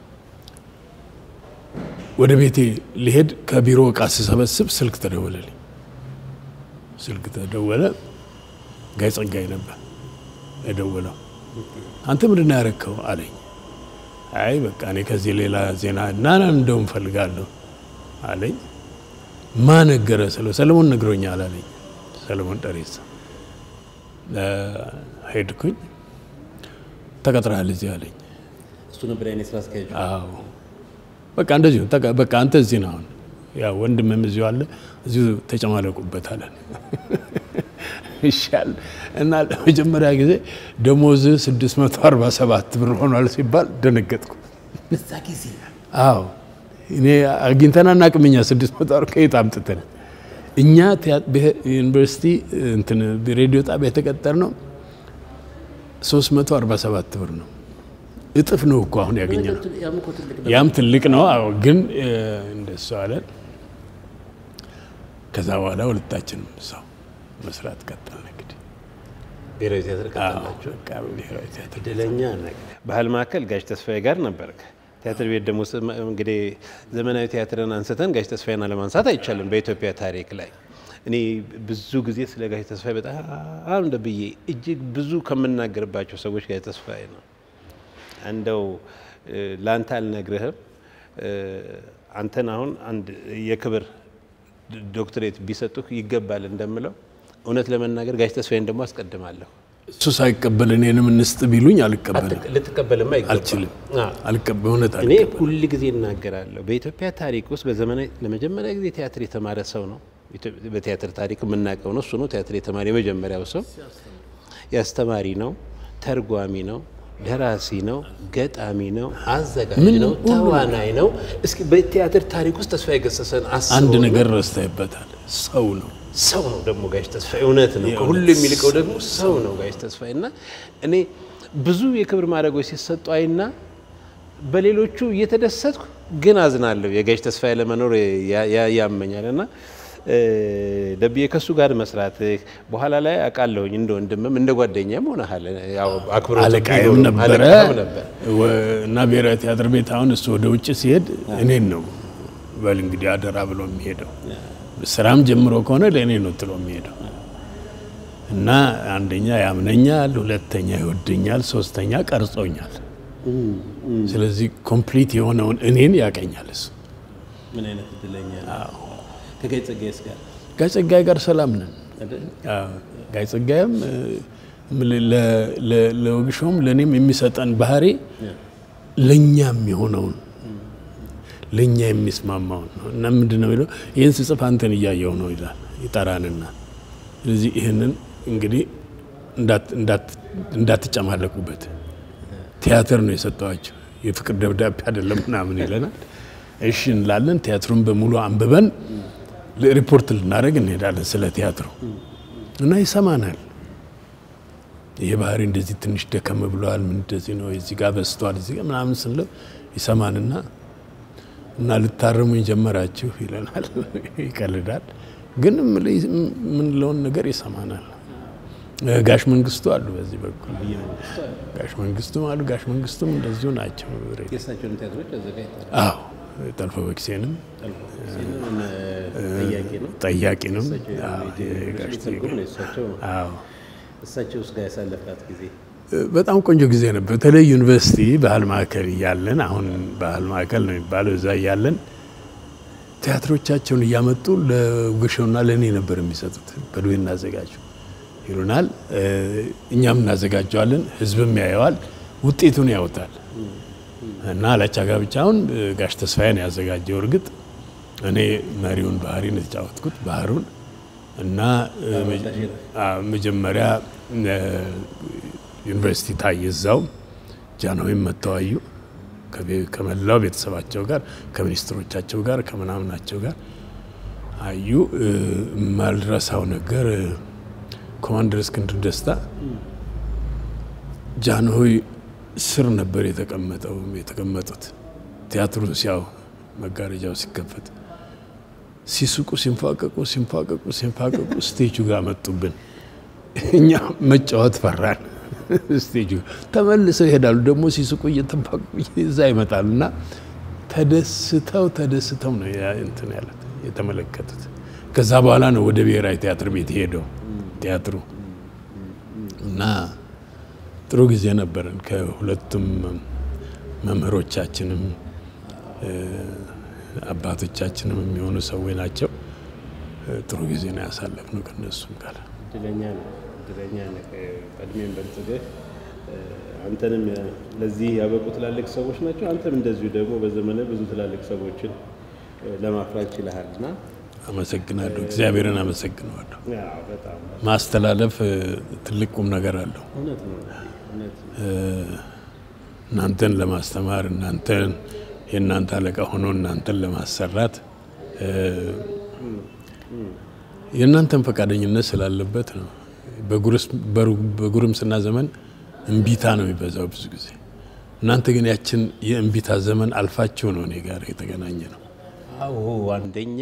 ወደ ቤቴ ሊሄድ ከቢሮ እቃ ስሰበስብ ስልክ ተደወለልኝ። ስልክ ተደወለ። ጋይ ጸጋይ ነበር የደወለው። አንተ ምንድን ነው ያረከው አለኝ። አይ በቃ እኔ ከዚህ ሌላ ዜና ናና እንደውም ፈልጋለሁ አለኝ። ማ ነገረ ስለው ሰለሞን ነግሮኛል አለኝ። ሰለሞን ደሬሳ ሄድኩኝ። ተቀጥረሃል እዚህ አለኝ። እሱ ነበር ያኔ ስራ አስኪያጁ። አዎ በቃ እንደዚሁ ተቃ- በቃ አንተ እዚህ ነው አሁን ያው ወንድምም እዚሁ አለ እዚሁ ተጨማለቁበት አለን ይሻል እና ለመጀመሪያ ጊዜ ደሞዝ 647 ብር ሆኗል ሲባል ደነገጥኩ በዛ ጊዜ አዎ እኔ አግኝተን አናውቅም እኛ 600 ከየት አምጥተን እኛ ቲያ- ብሄ- ዩኒቨርሲቲ እንትን ሬዲዮ ጣቢያ የተቀጠር ነው 347 ብር ነው እጥፍ ነው እኮ አሁን ያገኘ ነው ያም እኮ ትልቅ ነው። ያም ትልቅ ነው። አዎ ግን እ፣ እንደሱ አለን። ከዛ በኋላ ሁለታችንም ሰው መስራት ቀጠልን። እንግዲህ ብሔራዊ ቲያትር አዎ፣ ቀጠላችሁ። በቃ ብሔራዊ ቲያትር እድለኛ ነህ። ባህል ማዕከል ጋሽ ተስፋዬ ጋር ነበርክ። ቲያትር ቤት ደግሞ ስም- እንግዲህ ዘመናዊ ቲያትርን አንስተን ጋሽ ተስፋዬን አለማንሳት አይቻልም በኢትዮጵያ ታሪክ ላይ። እኔ ብዙ ጊዜ ስለ ጋሽ ተስፋዬ በጣም እንደ ብዬ እጅግ ብዙ ከምናገርባቸው ሰዎች ጋሽ ተስፋዬ ነው። እንደው እ፣ ለአንተ አልነግርህም እ፣ አንተን አሁን አንድ የክብር ዶክትሬት ቢሰጡህ ይገባል እንደምለው እውነት ለመናገር ጋሽ ተስፋዬን ደግሞ አስቀድማለሁ። እሱ ሳይቀበል እኔንም እንስጥ ቢሉኝ አልቀበልም፣ ልትቀበልማ ይገባል። አልችልም፣ አዎ። አልቀበል እውነት እኔ አልቀበልም። ሁል ጊዜ እናገራለሁ። በኢትዮጵያ ታሪክ ውስጥ በዘመናዊ ለመጀመሪያ ጊዜ ቲያትር የተማረ ሰው ነው። ኢትዮ- በቲያትር ታሪክ የምናውቀው ነው። እሱ ነው ቲያትር የተማረ የመጀመሪያው ሰው። የአስተማሪ ነው፣ ተርጓሚ ነው፣ ደራሲ ነው፣ ገጣሚ ነው፣ አዘጋጅ ነው፣ ተዋናይ ነው። እስኪ በቲያትር ታሪክ ውስጥ ተስፋዬ ገሰሰን አስበው አንድ እና ነገር ረስተህበታል። ሰው ነው። ሰው ነው ደግሞ ጋሽ ተስፋዬ እውነት ነው። ከሁሉ የሚልቀው ደግሞ ሰው ነው ጋሽ ተስፋዬ እና እኔ ብዙ የክብር ማድረጎች ሲሰጡ አይና በሌሎቹ እየተደሰትኩ ግን አዝናለሁ። የጋሽ ተስፋዬ ለመኖር ያ- ያ- ያመኛል እና እ፣ ደብዬ ከሱ ጋር መስራት በኋላ ላይ አውቃለሁኝ እንደ ወንድምም እንደ ጓደኛም ሆነሃል። ያው አክብሮት አለቃይም ቢኖርም ነበረ አለቃህም ነበር። ወ- እና ብሔራዊ ቲያትር ቤት አሁን እሱ ወደ ውጭ ሲሄድ እኔን ነው በል እንግዲህ አደራ ብሎ የሚሄደው። ስራም ጀምሮ ከሆነ ለእኔ ነው ጥሎ የሚሄደው እና አንደኛ ያምነኛል፣ ሁለተኛ ይወደኛል፣ ሶስተኛ ቀርጾኛል። ስለዚህ ኮምፕሊት የሆነውን እኔን ያቀኛል እሱ። ምን አይነት እድለኛ ነው። ከጋሽ ጸጋዬስ ጋር ጋይ ጸጋዬ ጋር ሰላም ነን። አይደል? አዎ፣ ጋይ ጸጋዬም እ፣ ለ- ለ- ለ- ለወግሾም ለእኔም የሚሰጠን ባህሪ ለእኛ የሚሆነውን ለእኛ የሚስማማውን ነው እና ምንድን ነው የሚለው ይህን ስጽፍ አንተን እያየው ነው ይላል ይጠራንና ስለዚህ ይህንን እንግዲህ እንዳት- እንዳት- እንዳትጨማለቁበት ቲያትር ነው የሰጠዋቸው የፍቅር ደብዳቤ አይደለም ምናምን ይለናል እሺ እንላለን ቲያትሩን በሙሉ አንብበን ሪፖርት ልናደርግ እንሄዳለን ስለ ቲያትሩ እና ይሰማናል ይሄ ባህሪ እንደዚህ ትንሽ ደከም ብለዋል ምን እንደዚህ ነው እዚህ ጋር በስቷል እዚህ ጋር ምናምን ስንለው ይሰማንና እና ልታርሙኝ ጀመራችሁ ይለናል ይቀልዳል ግን የምንለውን ነገር ይሰማናል ጋሽ መንግስቱ አሉ በዚህ በኩል ጋሽ መንግስቱም አሉ ጋሽ መንግስቱም እንደዚሁ ናቸው የእሳቸውን ቲያትሮች አዘጋጅተዋል። አዎ ጠልፎ በክሴንም ጥያቄ ነው። ጠያቂንም እሳቸው አዎ፣ የጋሽ ትርጉም ነው የእሳቸው ነው። አዎ እሳቸው ውስጥ ጋር ያሳለፍናት ጊዜ በጣም ቆንጆ ጊዜ ነበር። በተለይ ዩኒቨርሲቲ ባህል ማዕከል እያለን አሁን ባህል ማዕከል ነው የሚባለው እዛ እያለን ቲያትሮቻቸውን እያመጡ ለውግሸውና ለእኔ ነበር የሚሰጡት። በሉ እናዘጋጁ ይሉናል። እኛም እናዘጋጀዋለን፣ ህዝብም ያየዋል፣ ውጤቱን ያውታል። እና አላቻ ጋብቻውን ጋሽ ተስፋዬን ያዘጋጀው እርግጥ እኔ መሪውን ባህሪን የተጫወትኩት ባህሩን እና መጀመሪያ ዩኒቨርሲቲ ታየ እዛው ጃንሆይም መጥተው አዩ። ከመላው ቤተሰባቸው ጋር ከሚኒስትሮቻቸው ጋር ከምናምናቸው ጋር አዩ። የማልረሳው ነገር ኮማንደር እስክንድር ደስታ ጃንሆይ ስር ነበር የተቀመጠው የተቀመጡት ቲያትሩን ሲያው መጋረጃው ሲከፈት ሲስቁ ሲንፋቀቁ ሲንፋቀቁ ሲንፋቀቁ ስቴጁ ጋር መጡብን። እኛ መጫወት ፈራን። ስቴጁ ተመልሰው ይሄዳሉ። ደግሞ ሲስቁ እየተንፋቀቁ እዛ ይመጣሉ እና ተደስተው ተደስተው ነው እንትን ያለት የተመለከቱት። ከዛ በኋላ ነው ወደ ብሔራዊ ቲያትር ቤት ሄደው ቲያትሩ እና ጥሩ ጊዜ ነበረን። ከሁለቱም መምህሮቻችንም አባቶቻችንም የሚሆኑ ሰዎች ናቸው። ጥሩ ጊዜ ነው ያሳለፍነው ከነሱም ጋር። እድለኛ ነው እድለኛ ነህ። በእድሜም በልጽገህ አንተንም ለዚህ ያበቁ ትላልቅ ሰዎች ናቸው። አንተም እንደዚሁ ደግሞ በዘመነ ብዙ ትላልቅ ሰዎችን ለማፍራት ችለሃል እና አመሰግናለሁ። እግዚአብሔርን አመሰግነዋለሁ። ያው በጣም ማስተላለፍ ትልቅ ቁም ነገር አለው። እውነት ነው እውነት ነው። እናንተን ለማስተማር እናንተን የእናንተ አለቃ ሆኖ እናንተን ለማሰራት የእናንተን ፈቃደኝነት ስላለበት ነው። በጉርምስና ዘመን እምቢታ ነው የሚበዛው ብዙ ጊዜ። እናንተ ግን ያችን የእምቢታ ዘመን አልፋችሁ ነው እኔ ጋር የተገናኘ ነው። አዎ አንደኛ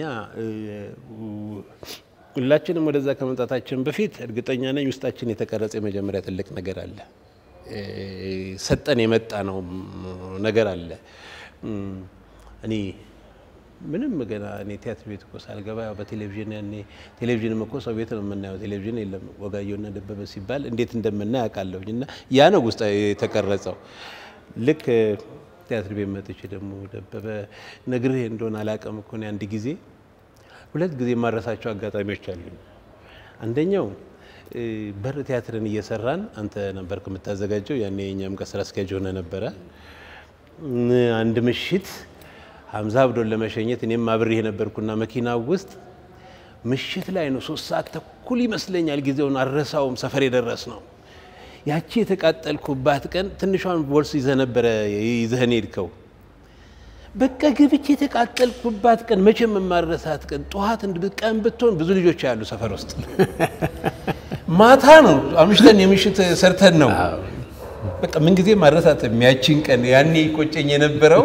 ሁላችንም ወደዛ ከመምጣታችን በፊት እርግጠኛ ነኝ ውስጣችን የተቀረጸ የመጀመሪያ ትልቅ ነገር አለ። ሰጠን የመጣ ነው ነገር አለ። እኔ ምንም ገና እኔ ቲያትር ቤት እኮ ሳልገባ ያው በቴሌቪዥን ያኔ ቴሌቪዥንም እኮ ሰው ቤት ነው የምናየው። ቴሌቪዥን የለም። ወጋየሁና ደበበ ሲባል እንዴት እንደምናይ አውቃለሁኝ። እና ያ ነው ውስጥ የተቀረጸው። ልክ ቲያትር ቤት መጥቼ ደግሞ ደበበ ነግርህ እንደሆነ አላውቅም እኮ እኔ አንድ ጊዜ ሁለት ጊዜ የማረሳቸው አጋጣሚዎች አሉኝ። አንደኛው በር ቲያትርን እየሰራን አንተ ነበርክ የምታዘጋጀው፣ ያኔ የእኛም ጋር ስራ አስኪያጅ ሆነ ነበረ። አንድ ምሽት ሀምዛ አብዶን ለመሸኘት እኔም አብሬ የነበርኩና መኪና ውስጥ ምሽት ላይ ነው፣ ሶስት ሰዓት ተኩል ይመስለኛል። ጊዜውን አልረሳውም። ሰፈር የደረስ ነው። ያቺ የተቃጠልኩባት ቀን ትንሿን ቦርስ ይዘህ ነበረ ይዘህን ሄድከው። በቃ ገብቼ የተቃጠልኩባት ቀን መቼም የማረሳት ቀን። ጠዋት ቀን ብትሆን ብዙ ልጆች ያሉ ሰፈር ውስጥ ማታ ነው አምሽተን የምሽት ሰርተን ነው። በቃ ምንጊዜ ማረሳት የሚያችን ቀን ያኔ ቆጨኝ የነበረው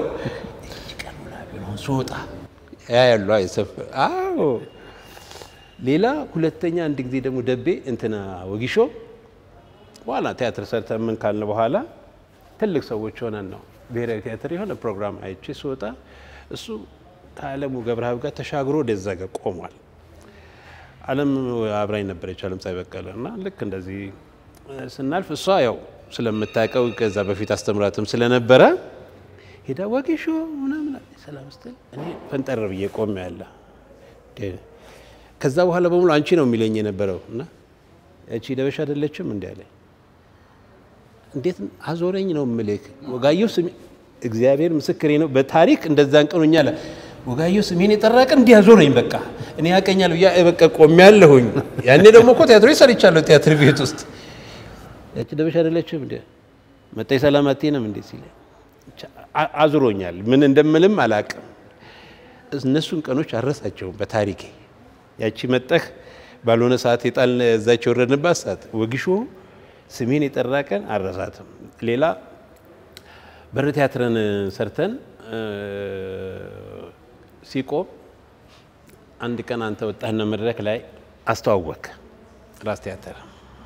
ስወጣ ያ ያሉ አይሰፍር አዎ። ሌላ ሁለተኛ አንድ ጊዜ ደግሞ ደቤ እንትና ወጊሾ በኋላ ቲያትር ሰርተን ምን ካልን በኋላ ትልቅ ሰዎች ሆነን ነው ብሔራዊ ቲያትር የሆነ ፕሮግራም አይቼ ስወጣ እሱ ከአለሙ ገብረሀብ ጋር ተሻግሮ ወደዛ ጋር ቆሟል። አለም አብራኝ ነበረች፣ አለም ፀሐይ በቀለ እና ልክ እንደዚህ ስናልፍ እሷ ያው ስለምታውቀው ከዛ በፊት አስተምራትም ስለነበረ ሄዳ ወጌሾ ምናምን ሰላም ስትል እኔ ፈንጠር ብዬ ቆም ያለ ከዛ በኋላ በሙሉ አንቺ ነው የሚለኝ የነበረው እና ያቺ ደበሽ አይደለችም እንዲ ያለኝ እንዴት አዞረኝ ነው ምልክ ወጋየሁ ስሜ እግዚአብሔር ምስክሬ ነው። በታሪክ እንደዛን ቀኑኛ አለ ወጋየሁ ስሜን የጠራ ቀን እንዲህ አዞረኝ። በቃ እኔ ያቀኛል ብያ በቃ ቆሜ ያለሁኝ። ያኔ ደግሞ እኮ ቲያትሮ ሰርቻለሁ ቲያትር ቤት ውስጥ ያቺ ደበሽ አይደለችም እንዲ መጣይ ሰላም አትሄንም እንዴ ሲል አዙሮኛል። ምን እንደምልም አላቅም። እነሱን ቀኖች አረሳቸውም በታሪኬ ያቺ መጠህ ባልሆነ ሰዓት የጣል እዛች የወረድንባት ሰዓት ወግሾ ስሜን የጠራ ቀን አረሳትም። ሌላ በር ቲያትርን ሰርተን ሲቆም አንድ ቀን አንተ ወጣህና መድረክ ላይ አስተዋወቅ ራስ ቲያትር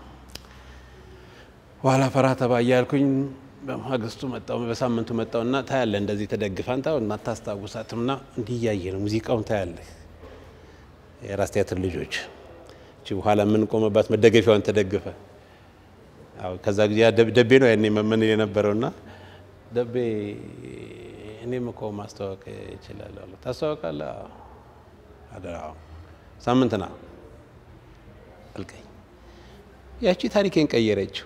በኋላ ፈራ ተባ እያልኩኝ በማግስቱ መጣው በሳምንቱ መጣውና ታያለ እንደዚህ ተደግፈ አንተ አታስታውሳትምና እንዲህ እያየ ነው ሙዚቃውን ታያለህ። የራስ ቲያትር ልጆች እቺ በኋላ የምንቆመባት መደገፊያዋን ተደግፈ አዎ ከዛ ጊዜ ደቤ ነው ያኔ መመን የነበረውና ደቤ እኔም እኮ ማስተዋወቅ እችላለሁ። ታስተዋወቃለህ? አደራ ሳምንት ና አልከኝ። ያቺ ታሪኬን ቀየረችው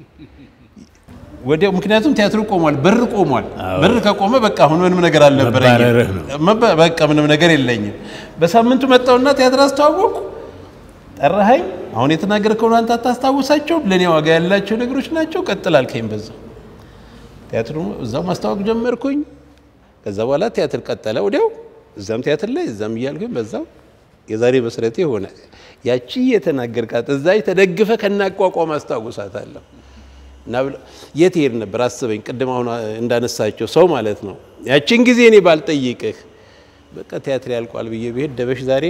ወዲያው። ምክንያቱም ቲያትሩ ቆሟል፣ በር ቆሟል። በር ከቆመ በቃ አሁን ምንም ነገር አልነበረኝም። በቃ ምንም ነገር የለኝም። በሳምንቱ መጣውና ቲያትር አስተዋወቁ። ጠራኸኝ። አሁን የተናገርከውን አንተ አታስታውሳቸው፣ ለእኔ ዋጋ ያላቸው ነገሮች ናቸው። ቀጥል አልከኝ። በዛው ቲያትሩ እዛው ማስተዋወቅ ጀመርኩኝ። ከዛ በኋላ ቲያትር ቀጠለ ወዲያው፣ እዛም ቲያትር ላይ እዛም እያልኩኝ በዛው የዛሬ መሰረቴ ሆነ። ያቺ የተናገርካት እዛ ተደግፈ ከናቋቋም አስታውሳታለሁ። እና የት ሄድ ነበር አስበኝ። ቅድም አሁን እንዳነሳቸው ሰው ማለት ነው። ያቺን ጊዜ እኔ ባልጠይቅህ በቃ ቲያትር ያልቋል ብዬ ብሄድ ደበሽ ዛሬ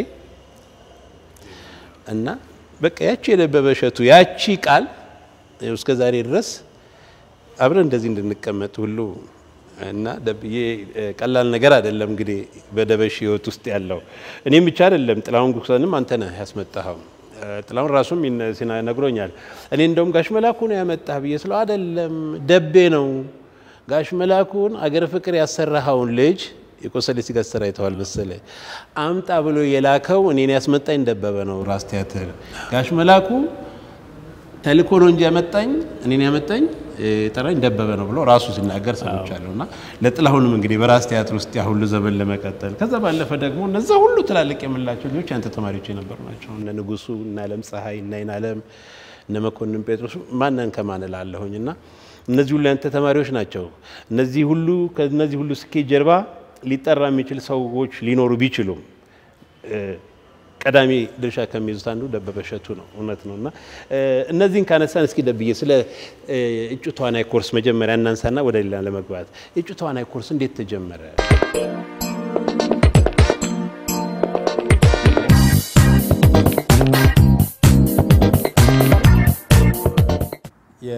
እና በቃ ያቺ የደበበ እሸቱ ያቺ ቃል እስከ ዛሬ ድረስ አብረን እንደዚህ እንድንቀመጥ ሁሉ እና ደብዬ ቀላል ነገር አይደለም። እንግዲህ በደበሽ ህይወት ውስጥ ያለው እኔም ብቻ አይደለም፣ ጥላሁን ጉክሰንም አንተ ነህ ያስመጣኸው። ጥላሁን ራሱም ነግሮኛል። እኔ እንደውም ጋሽ መላኩ ነው ያመጣህ ብዬ ስለው አይደለም ደቤ ነው ጋሽ መላኩን አገር ፍቅር ያሰራኸውን ልጅ የቆሰለ ሲጋ ስራ አይተዋል መሰለ አምጣ ብሎ የላከው እኔን ያስመጣኝ ደበበ ነው ራስ ቲያትር። ጋሽ መላኩ ተልእኮ ነው እንጂ ያመጣኝ እኔን ያመጣኝ ጠራኝ ደበበ ነው ብሎ ራሱ ሲናገር ሰምቻለሁ። እና ለጥላሁንም እንግዲህ በራስ ቲያትር ውስጥ ያ ሁሉ ዘመን ለመቀጠል ከዛ ባለፈ ደግሞ እነዛ ሁሉ ትላልቅ የምላቸው ልጆች ያንተ ተማሪዎች የነበሩ ናቸው። እነ ንጉሱ፣ እነ አለም ፀሐይ፣ እነ አይን አለም፣ እነ መኮንን ጴጥሮስ ማንን ከማን እላለሁኝ እና እነዚህ ሁሉ ያንተ ተማሪዎች ናቸው። እነዚህ ሁሉ ከእነዚህ ሁሉ ስኬት ጀርባ ሊጠራ የሚችል ሰዎች ሊኖሩ ቢችሉም ቀዳሚ ድርሻ ከሚይዙት አንዱ ደበበ እሸቱ ነው። እውነት ነው እና እነዚህን ካነሳን እስኪ ደብዬ ስለ እጩ ተዋናይ ኮርስ መጀመሪያ እናንሳና ወደ ሌላ ለመግባት እጩ ተዋናይ ኮርስ እንዴት ተጀመረ?